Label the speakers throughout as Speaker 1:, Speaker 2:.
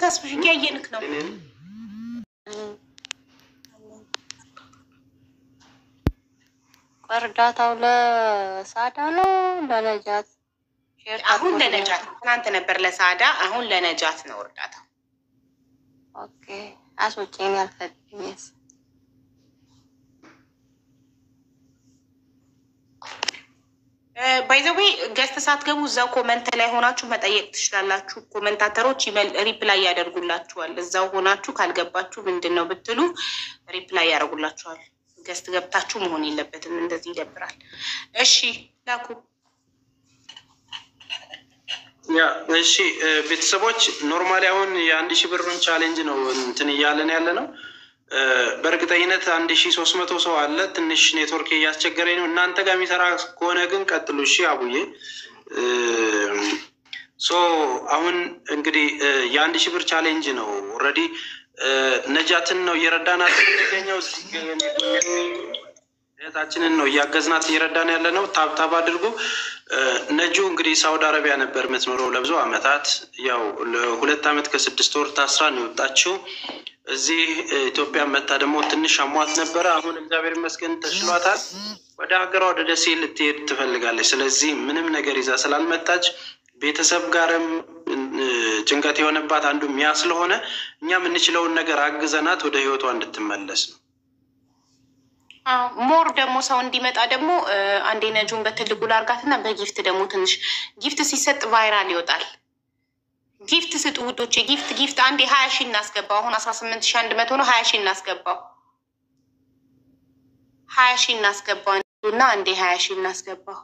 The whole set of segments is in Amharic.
Speaker 1: ተስፍሽ እያየንክ ነው።
Speaker 2: እርዳታው ለሳዳ ነው ለነጃት? ሼር
Speaker 1: አሁን
Speaker 2: ታድርጉልኝ።
Speaker 1: ለነጃት ትናንት ነበር ለሳዳ፣ አሁን ለነጃት ነው እርዳታው።
Speaker 2: ኦኬ አስወጪኝ ያልፈልኝስ
Speaker 1: ባይዘዌ ገዝተ ሳትገቡ እዛው ኮመንት ላይ ሆናችሁ መጠየቅ ትችላላችሁ። ኮመንታተሮች ይመል- ሪፕላይ ያደርጉላችኋል። እዛው ሆናችሁ ካልገባችሁ ምንድን ነው ብትሉ ሪፕላይ ያደርጉላችኋል። ገዝት ገብታችሁ መሆን የለበትም። እንደዚህ ይደብራል። እሺ ላኩ።
Speaker 3: ያ እሺ እ፣ ቤተሰቦች ኖርማሊ አሁን የአንድ ሺህ ብሩን ቻሌንጅ ነው እንትን እያለን ያለ ነው። እ፣ በእርግጠኝነት አንድ ሺህ ሶስት መቶ ሰው አለ። ትንሽ ኔትወርክ እያስቸገረኝ ነው። እናንተ ጋር የሚሰራ ከሆነ ግን ቀጥሉ። እሺ አቡዬ እ፣ ሶ አሁን እንግዲህ እ፣ የአንድ ሺህ ብር ቻሌንጅ ነው ኦልሬዲ ነጃትን ነው እየረዳናት የሚገኘው እህታችንን ነው እያገዝናት እየረዳን ያለ ነው። ታብታብ አድርጉ። እ፣ ነጁ እንግዲህ ሳውዲ አረቢያ ነበር የምትኖረው ለብዙ አመታት። ያው ለሁለት አመት ከስድስት ወር ታስራ ነው የወጣችው። እዚህ እ፣ ኢትዮጵያ መታ ደግሞ ትንሽ አሟት ነበረ። አሁን እግዚአብሔር ይመስገን ተሽሏታል። ወደ ሀገሯ ወደ ደሴ ልትሄድ ትፈልጋለች። ስለዚህ ምንም ነገር ይዛ ስላልመጣች ቤተሰብ ጋርም እ፣ ጭንቀት የሆነባት አንዱ ሚያ ስለሆነ እኛ የምንችለውን ነገር አግዘናት ወደ ህይወቷ እንድትመለስ ነው።
Speaker 1: ሞር ደግሞ ሰው እንዲመጣ ደግሞ እ፣ አንዴ ነጁን በትልቁ ላርጋትና በጊፍት ደግሞ ትንሽ ጊፍት ሲሰጥ ቫይራል ይወጣል። ጊፍት ስጡ ውዶቼ፣ ጊፍት ጊፍት። አንዴ ሀያ ሺህ እናስገባው። አሁን አስራ ስምንት ሺህ አንድ መቶ ነው። ሀያ ሺህ እናስገባው። ሀያ ሺህ እናስገባው እና አንዴ ሀያ ሺህ እናስገባው።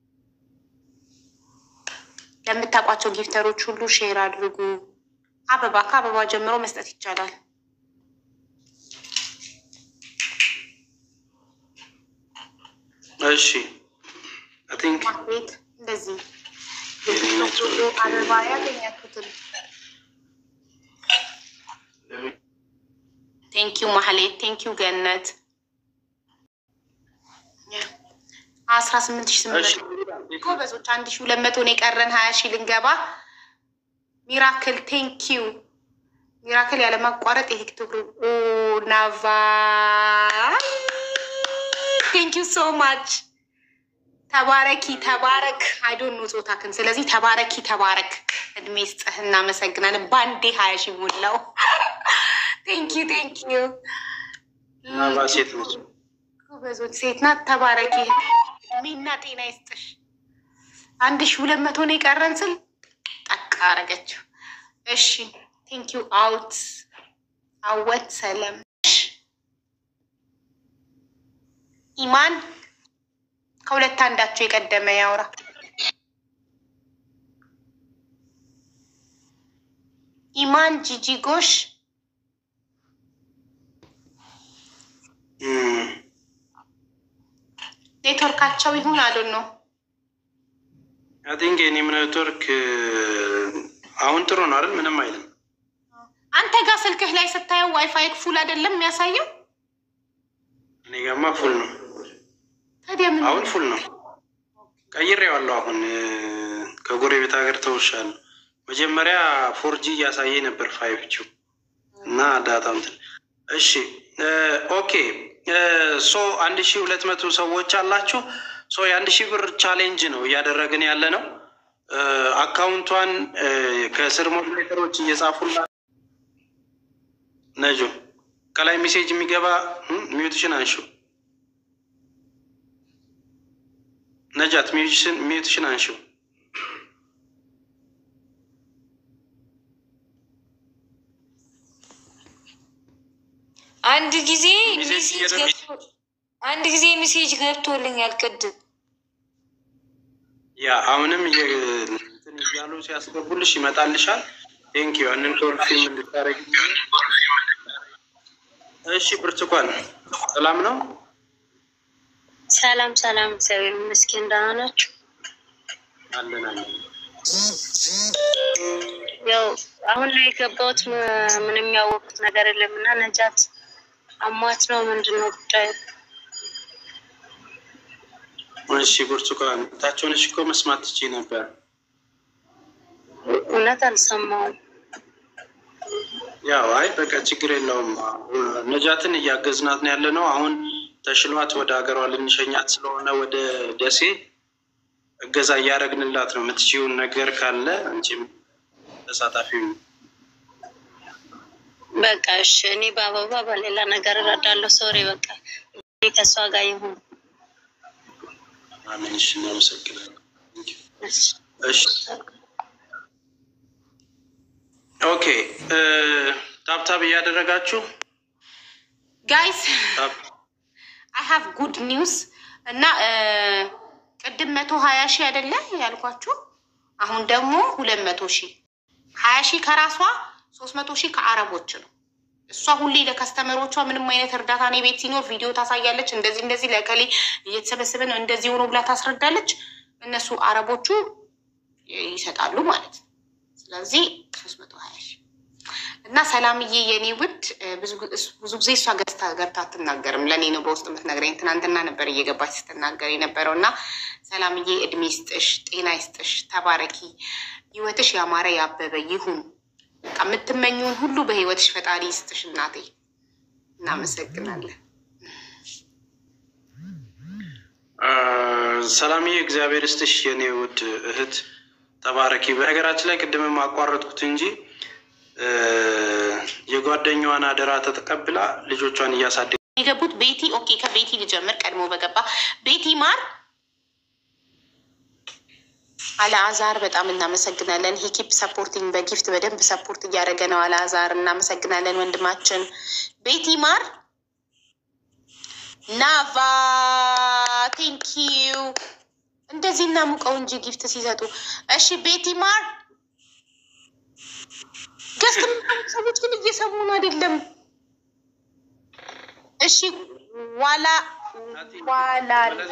Speaker 1: ለምታውቋቸው ጊፍተሮች ሁሉ ሼር አድርጉ። አበባ ከአበባ ጀምሮ መስጠት ይቻላል።
Speaker 3: እሺ አይ ቲንክ
Speaker 1: ቤት እንደዚህ
Speaker 3: የኔ
Speaker 1: አበባ ያገኛችሁትን ቴንኪዩ ማህሌት፣ ቴንኪዩ ገነት። አስራ ስምንት ሺ ስምንት መቶ ጎበዞች፣ አንድ ሺ ሁለት መቶ ነው የቀረን። ሀያ ሺ ልንገባ። ሚራክል ቴንኪዩ ሚራክል ያለማቋረጥ የቲክቶክ ናቫ ቴንኪዩ ሶ ማች ተባረኪ ተባረክ። አይዶን ኖ ጾታክን። ስለዚህ ተባረኪ ተባረክ። እድሜ ስጥህ። እናመሰግናለን። ባንዴ ሀያ ሺ ሞላው። ቴንኪዩ ቴንኪዩ።
Speaker 3: ምናልባ ሴት ነች።
Speaker 1: ጎበዞች ሴት ናት። ተባረኪ። እድሜና ጤና ይስጥሽ። አንድ ሺ ሁለት መቶ ነው የቀረን ስል ጠቅ አረገችው። እሺ ቴንኪዩ አውት አወት ሰለም ኢማን ከሁለት አንዳቸው የቀደመ ያውራ። ኢማን ጂጂ ጎሽ
Speaker 3: እም፣
Speaker 1: ኔትወርካቸው ይሁን አሉን ነው።
Speaker 3: አይ ቲንክ የኔም ኔትወርክ እ፣ አሁን ጥሩ ነው አይደል? ምንም አይልም።
Speaker 1: አንተ ጋር ስልክህ ላይ ስታየው ዋይፋይ ፉል አይደለም የሚያሳየው።
Speaker 3: እኔ ጋማ ፉል ነው።
Speaker 1: ታዲያ ምን
Speaker 3: አሁን ፉል ነው። ቀይሬዋለሁ። አሁን እ፣ ከጎረቤት ሀገር ተውሻለሁ። መጀመሪያ ፎርጂ እያሳየ ነበር ፋይቭ ጂ እና ዳታው እንትን እሺ እ፣ ኦኬ እ፣ ሶ አንድ ሺህ ሁለት መቶ ሰዎች አላችሁ። ሶ የአንድ ሺህ ብር ቻሌንጅ ነው እያደረግን ያለ ነው። እ፣ አካውንቷን እ፣ ከስር ሞዴሬተሮች እየጻፉላት ነጆ ከላይ ሜሴጅ የሚገባ እም፣ ሚዩትሽን አንሺው ነጃት ሚዩትሽን ሚዩትሽን አንሺው
Speaker 4: አንድ ጊዜ
Speaker 3: ሜሴጅ
Speaker 4: ሜሴጅ
Speaker 3: እየደረሰ-
Speaker 4: ገብቶ አንድ ጊዜ ሜሴጅ ገብቶልኛል ቅድም።
Speaker 3: ያ አሁንም እየ- እንትን እያሉ ሲያስገቡልሽ ይመጣልሻል። ቴንክ ዩ ያንን ኮንፊርም እንድታረግ። እሺ ብርቱካን ሰላም ነው?
Speaker 2: ሰላም ሰላም፣ እግዚአብሔር ይመስገን። ደህና ናችሁ?
Speaker 3: አለን አለን።
Speaker 2: ያው አሁን ላይ የገባሁት ም- ምንም ያወቁት ነገር የለም እና ነጃት አሟት ነው ምንድን ነው ጉዳዩ?
Speaker 3: እሺ ብርቱካን ታቸውንሽ እኮ መስማት ትችይ ነበር።
Speaker 2: እውነት አልሰማውም።
Speaker 3: ያው አይ በቃ ችግር የለውም። ነጃትን እያገዝናት ነው ያለ ነው። አሁን ተሽሏት ወደ ሀገሯ ልንሸኛት ስለሆነ ወደ ደሴ እገዛ እያደረግንላት ነው። የምትችይውን ነገር ካለ አንቺም ተሳታፊ ነው።
Speaker 2: በቃ እሺ፣ እኔ በአበባ በሌላ ነገር እረዳለሁ። ሶሪ በቃ እኔ ከእሷ ጋር ይሁን።
Speaker 3: አሜን። እሺ፣ እናመሰግናለን።
Speaker 2: እሺ።
Speaker 3: እሺ ኦኬ። ታብታብ እያደረጋችሁ
Speaker 1: ጋይስ
Speaker 3: ታብ
Speaker 1: አይ ሃቭ ጉድ ኒውስ እና እ፣ ቅድም መቶ ሀያ ሺህ አይደለ ያልኳችሁ አሁን ደግሞ ሁለት መቶ ሺህ ሀያ ሺህ ከራሷ ሶስት መቶ ሺህ ከአረቦች ነው። እሷ ሁሌ ለከስተመሮቿ ምንም አይነት እርዳታ እኔ ቤት ሲኖር ቪዲዮ ታሳያለች። እንደዚህ እንደዚህ ለከሌ እየተሰበሰበ ነው እንደዚህ ሆኖ ብላ ታስረዳለች። እነሱ አረቦቹ ይሰጣሉ ማለት ነው። ስለዚህ ሶስት መቶ ሀያ ሺህ እና ሰላምዬ የኔ ውድ እ፣ ብዙ ግ- እስ- ብዙ ጊዜ እሷ ገዝታ ገብታ አትናገርም። ለእኔ ነው በውስጥ የምትነግረኝ። ትናንትና ነበር እየገባች ስትናገር የነበረው እና ሰላምዬ እድሜ ይስጥሽ፣ ጤና ይስጥሽ፣ ተባረኪ፣ ህይወትሽ ያማረ ያበበ ይሁን። በቃ የምትመኙውን ሁሉ በህይወትሽ ፈጣሪ ይስጥሽ እናቴ። እናመሰግናለን።
Speaker 3: አ፣ ሰላምዬ እግዚአብሔር ስትሽ የኔ ውድ እህት ተባረኪ። በነገራችን ላይ ቅድምም አቋረጥኩት እንጂ እ፣ የጓደኛዋን አደራ ተቀብላ ልጆቿን እያሳደ
Speaker 1: የገቡት ቤቲ ኦኬ፣ ከቤቲ ልጀምር። ቀድሞ በገባ ቤቲ ማር አልአዛር በጣም እናመሰግናለን። ሂኪፕ ሰፖርቲንግ በጊፍት በደንብ ሰፖርት እያደረገ ነው። አልአዛር እናመሰግናለን ወንድማችን። ቤቲ ማር ናቫ ቴንኪዩ። እንደዚህ እናሙቀው እንጂ ጊፍት ሲሰጡ። እሺ ቤቲ ማር ገስት ሰዎች ግን እየሰሙን አይደለም። እሺ ዋላ ዋላ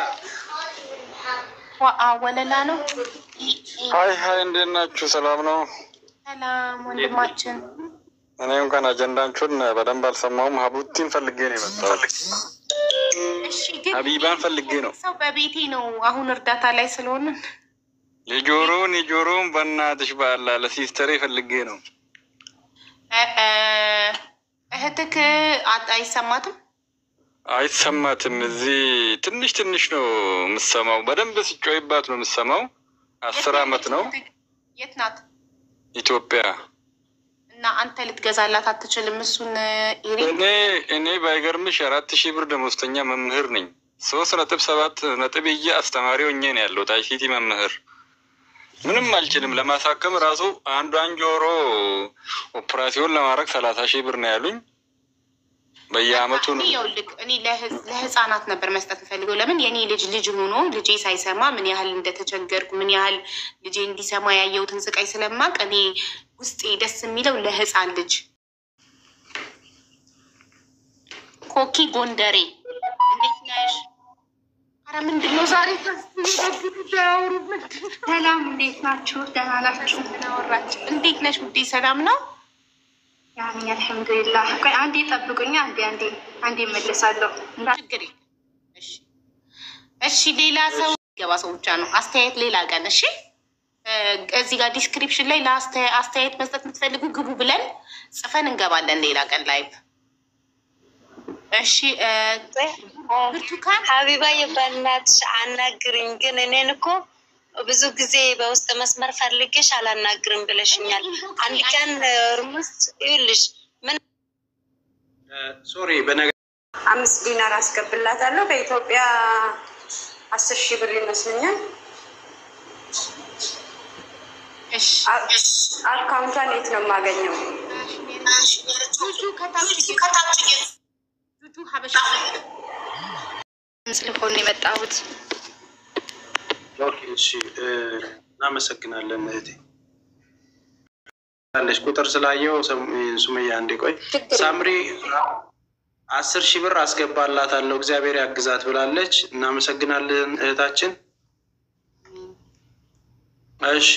Speaker 1: ዋ- አ- ወለላ ነው።
Speaker 5: ሀይ ሀይ፣ እንዴት ናችሁ? ሰላም ነው።
Speaker 1: ሰላም ወንድማችን።
Speaker 5: እኔ እንኳን አጀንዳችሁን በደንብ አልሰማሁም። ሀቡቲን ፈልጌ ነው የመጣሁት።
Speaker 1: እሺ ግን
Speaker 5: ሀቢባን ፈልጌ ነው።
Speaker 1: ሰው በቤቴ ነው አሁን እርዳታ ላይ ስለሆንን
Speaker 5: የጆሮውን የጆሮውን በእናትሽ በአላ ለሲስተሬ ፈልጌ ነው።
Speaker 1: እ- እ፣ እህትክ አጥ አይሰማትም።
Speaker 5: አይሰማትም። እዚህ ትንሽ ትንሽ ነው የምሰማው። በደንብ ሲጮይባት ነው የምሰማው። አስር
Speaker 1: የት
Speaker 5: አመት ነው
Speaker 1: እህትክ? የት ናት?
Speaker 5: ኢትዮጵያ።
Speaker 1: እና አንተ ልትገዛላት አትችልም። እሱን ኢሪ
Speaker 5: እኔ እኔ ባይገርምሽ አራት ሺህ ብር ደመወዝተኛ መምህር ነኝ። ሶስት ነጥብ ሰባት ነጥብ እየ አስተማሪ ሆኜ ነው ያለሁት። አይሲቲ መምህር ምንም አልችልም። ለማሳከም ራሱ አንዷን ጆሮ ኦፕራሲዮን ለማድረግ ሰላሳ ሺህ ብር ነው ያሉኝ። በየአመቱ ነው
Speaker 1: ይኸውልህ እኔ ለህ- ለህፃናት ነበር መስጠት የምፈልገው። ለምን የኔ ልጅ ልጅ ሆኖ ልጄ ሳይሰማ ምን ያህል እንደተቸገርኩ ምን ያህል ልጄ እንዲሰማ ያየሁትን ስቃይ ስለማቅ እኔ ውስጤ ደስ የሚለው ለህፃን ልጅ ኮኪ ጎንደሬ እንዴት ነሽ? አረ ምንድን ነው ዛሬ ያወሩ ምንድን ነው?
Speaker 6: ሰላም እንዴት ናችሁ? ደህና ናችሁ?
Speaker 1: አወራች። እንዴት ነሽ ውዴ? ሰላም ነው?
Speaker 6: ያኔ አልሐምዱሊላህ። ቆይ አንዴ ጠብቁኝ። አንዴ አንዴ አንዴ እመለሳለሁ። እንዳ-
Speaker 1: ችግር የለም። እሺ እሺ። ሌላ ሰው ገባ ሰው ብቻ ነው አስተያየት ሌላ ቀን። እሺ እ፣ እዚህ ጋር ዲስክሪፕሽን ላይ ለአስተያ- አስተያየት መስጠት የምትፈልጉ ግቡ ብለን ጽፈን እንገባለን ሌላ ቀን ላይቭ። እሺ እ፣ ብርቱካን
Speaker 2: ሀቢባ የበናትሽ አናግርኝ። ግን እኔን እኮ ብዙ ጊዜ በውስጥ መስመር ፈልጌሽ አላናግርም ብለሽኛል። አንድ ቀን ርሙስ ይኸውልሽ ምን
Speaker 3: ሶሪ በነገ
Speaker 7: አምስት ዲናር አስገብላታለሁ። በኢትዮጵያ አስር ሺህ ብር ይመስለኛል።
Speaker 1: እሺ
Speaker 7: አካውንቷን የት ነው የማገኘው?
Speaker 1: ጁጁ ከታች ጁጁ ሀበሻ
Speaker 6: ስለሆነ የመጣሁት
Speaker 3: ኦኬ፣ እሺ እ፣ እናመሰግናለን እህቴ አለች ቁጥር ስላየው ሰም- ሱመያ አንዴ ቆይ ሳምሪ አስር ሺህ ብር አስገባላታለሁ እግዚአብሔር ያግዛት ብላለች እናመሰግናለን እህታችን እሺ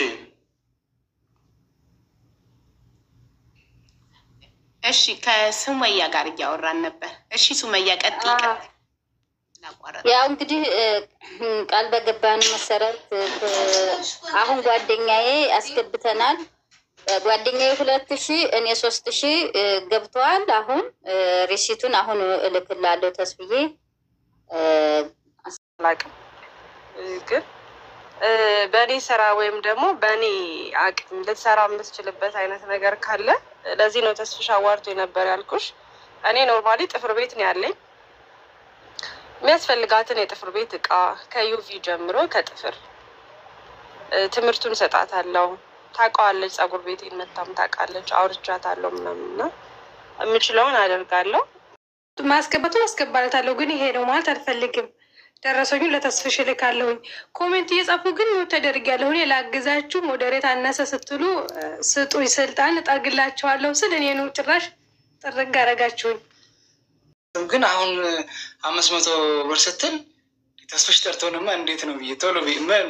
Speaker 1: እሺ ከሱመያ ጋር እያወራን ነበር። እሺ ሱመያ ቀጥይ ቀጥይ። ላቋረጥ
Speaker 8: ያው እንግዲህ እ፣ ቃል በገባን መሰረት እ፣ አሁን ጓደኛዬ አስገብተናል። ጓደኛዬ ሁለት ሺ እኔ ሶስት ሺ ገብተዋል። አሁን እ፣ ሪሲቱን አሁን እልክላለሁ ተስብዬ እ፣
Speaker 9: አላውቅም ግን እ፣ በእኔ ስራ ወይም ደግሞ በእኔ አቅም ልትሰራ የምትችልበት አይነት ነገር ካለ ለዚህ ነው ተስፍሽ አዋርቶ የነበር ያልኩሽ። እኔ ኖርማሊ ጥፍር ቤት ነው ያለኝ። የሚያስፈልጋትን የጥፍር ቤት እቃ ከዩቪ ጀምሮ ከጥፍር እ፣ ትምህርቱን እሰጣታለሁ። ታውቀዋለች፣ ፀጉር ቤቴን መታም ታውቃለች። አውርቻታለሁ ምናምን እና የምችለውን አደርጋለሁ።
Speaker 6: ማስገባቱን አስገባለታለሁ፣ ግን ይሄ ነው ማለት አልፈልግም። ደረሰኙን ለተስፍሽ እልካለሁኝ። ኮሜንት እየጻፉ ግን ሞት ተደርጊያለሁ እኔ ላግዛችሁ፣ ሞዴሬት አነሰ ስትሉ እ፣ ስጡኝ ስልጣን እጠርግላቸዋለሁ ስል እኔኑ ጭራሽ ጥርግ አረጋችሁኝ።
Speaker 10: ግን አሁን አምስት መቶ ብር ስትል ተስፍሽ ጠርቶንማ እንዴት ነው ብዬ ቶሎ ብዬ ምን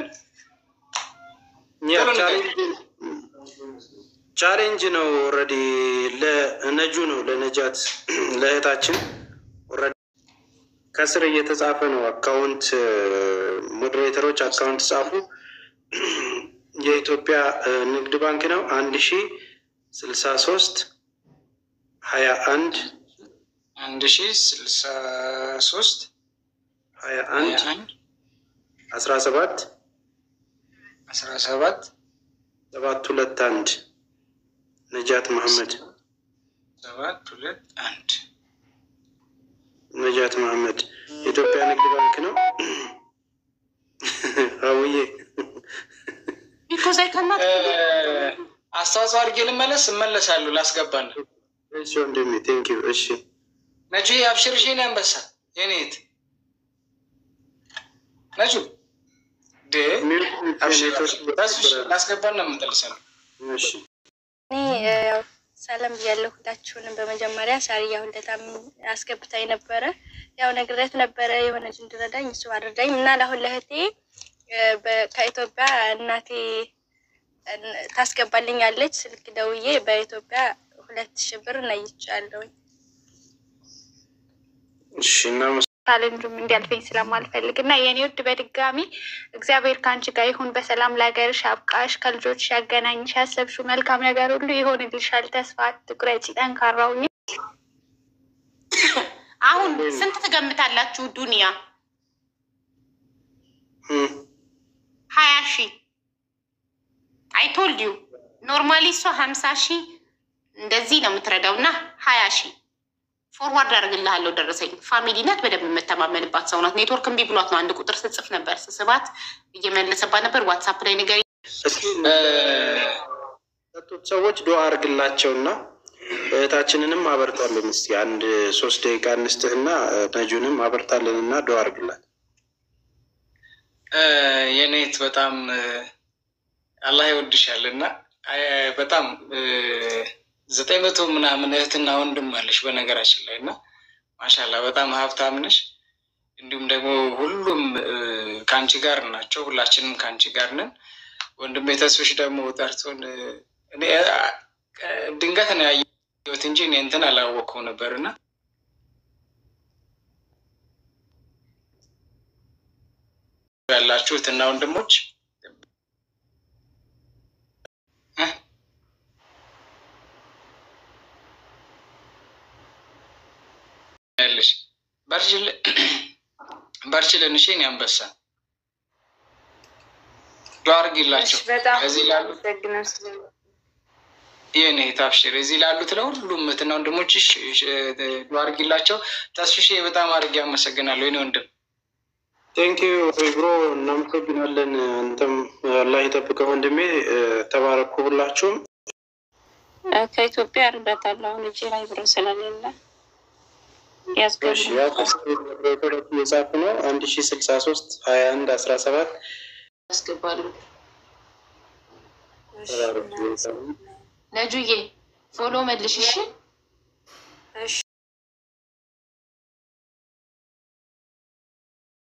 Speaker 3: ያ
Speaker 10: ቶሎ ንገረኝ።
Speaker 3: ቻሌንጅ ቻሌንጅ ነው። ኦልሬዲ ለነጁ ነው ለነጃት ለእህታችን ኦልሬዲ ከስር እየተጻፈ ነው። አካውንት ሞዴሬተሮች አካውንት ጻፉ። የኢትዮጵያ እ፣ ንግድ ባንክ ነው አንድ ሺ ስልሳ ሶስት ሀያ አንድ
Speaker 10: አንድ ሺ ስልሳ ሶስት
Speaker 3: ሀያ
Speaker 10: ሀያ
Speaker 3: አንድ
Speaker 10: አንድ
Speaker 3: አስራ ሰባት
Speaker 10: አስራ ሰባት
Speaker 3: ሰባት ሁለት አንድ ነጃት መሐመድ
Speaker 10: ሰባት ሁለት አንድ
Speaker 3: ነጃት መሐመድ የኢትዮጵያ ንግድ ባንክ ነው። አውዬ
Speaker 1: ቢኮዝ አይ ካናት
Speaker 10: እ፣ አስተዋጽኦ አድርጌ ልመለስ እመለሳለሁ። ላስገባለሁ
Speaker 3: እሺ ወንድሜ ቴንክ ዩ። እሺ
Speaker 10: ነጁ አብሽርሽ የኔ አንበሳ የኔት ነጁ ዴ አብሽር አብሽር። ተስፍሽ ላስገባና እመለሳለሁ።
Speaker 3: እሺ
Speaker 11: እኔ ያው ሰላም ብያለሁ ሁላችሁንም። በመጀመሪያ ሳሪያ ሁለታም አስገብታኝ ነበረ። ያው ነግሬያት ነበረ የሆነ ልጅ እንድረዳኝ እሱ አድርዳኝ እና ለአሁን ለእህቴ እ፣ በ- ከኢትዮጵያ እናቴ እን- ታስገባልኛለች። ስልክ ደውዬ በኢትዮጵያ ሁለት ሺህ ብር ነይቻለሁኝ።
Speaker 3: እሺ እናመስ
Speaker 6: ቻሌንጁም እንዲያልፈኝ ስለማልፈልግ እና የኔ ውድ በድጋሚ እግዚአብሔር ከአንቺ ጋር ይሁን። በሰላም ለሀገርሽ አብቃሽ፣ ከልጆች ያገናኝሽ፣ ያሰብሽው መልካም ነገር ሁሉ ይሆንልሻል። ተስፋ አትቁረጪ፣ ጠንካራ ሁኚ።
Speaker 1: አሁን ስንት ትገምታላችሁ? ዱንያ
Speaker 3: እም፣
Speaker 1: ሀያ ሺህ አይቶልድ ዩ ኖርማሊ እሷ ሀምሳ ሺህ እንደዚህ ነው የምትረዳው እና ሀያ ሺህ ፎርዋርድ አደርግልሃለሁ ደረሰኝ። ፋሚሊ ናት፣ በደንብ የምተማመንባት ሰው ናት። ኔትወርክ እምቢ ብሏት ነው አንድ ቁጥር ስጽፍ ነበር ስስባት እየመለሰባት ነበር። ዋትሳፕ ላይ ንገሪ
Speaker 3: እስኪ ሰጡት ሰዎች ዱዓ አድርግላቸውና እህታችንንም አበርታለን። እስኪ አንድ ሶስት ደቂቃ እንስጥህና ነጁንም አበርታለንና ዱዓ አድርግላት።
Speaker 10: እ፣ የኔት በጣም እ፣ አላህ ይወድሻል እና እ፣ በጣም እ፣ ዘጠኝ መቶ ምናምን እህትና ወንድም አለሽ በነገራችን ላይ እና ማሻላ በጣም ሀብታም ነሽ። እንዲሁም ደግሞ ሁሉም እ፣ ከአንቺ ጋር ናቸው። ሁላችንም ከአንቺ ጋር ነን። ወንድም ተስፍሽ ደግሞ ጠርቶን እ፣ እኔ እ፣ ድንገት ነው ያየሁት እንጂ እኔ እንትን አላወቅኩም ነበር እና ያላችሁት እና ወንድሞች እ? ያለሽ በርችል- በርችልን። እሺ እኔ አንበሳ ዱዓ አድርጊላቸው
Speaker 6: በጣም
Speaker 10: እዚህ ላሉ
Speaker 6: አመሰግናለሁ ስለ
Speaker 10: ይህን ታብሽር እዚህ ላሉት ለሁሉም እህትና ወንድሞችሽ ዱዓ አድርጊላቸው። ተስፍሽ በጣም አድርጌ አመሰግናለሁ የኔ ወንድም።
Speaker 3: ቴንክ ዩ ብሮ እናመሰግናለን። አንተም አላህ ይጠብቀህ ወንድሜ። ተባረኩ ሁላችሁም።
Speaker 8: ከኢትዮጵያ እርዳታለሁ። አሁን እጄ ላይ ብር ስለሌለ ያስገቡ
Speaker 3: እሺ ያው ከስቶች እየጻፉ ነው። አንድ ሺ ስልሳ ሶስት ሀያ አንድ አስራ ሰባት
Speaker 1: ያስገባሉ።
Speaker 3: ተባረኩ።
Speaker 1: ነጁዬ ፎሎ መልሽ እሺ።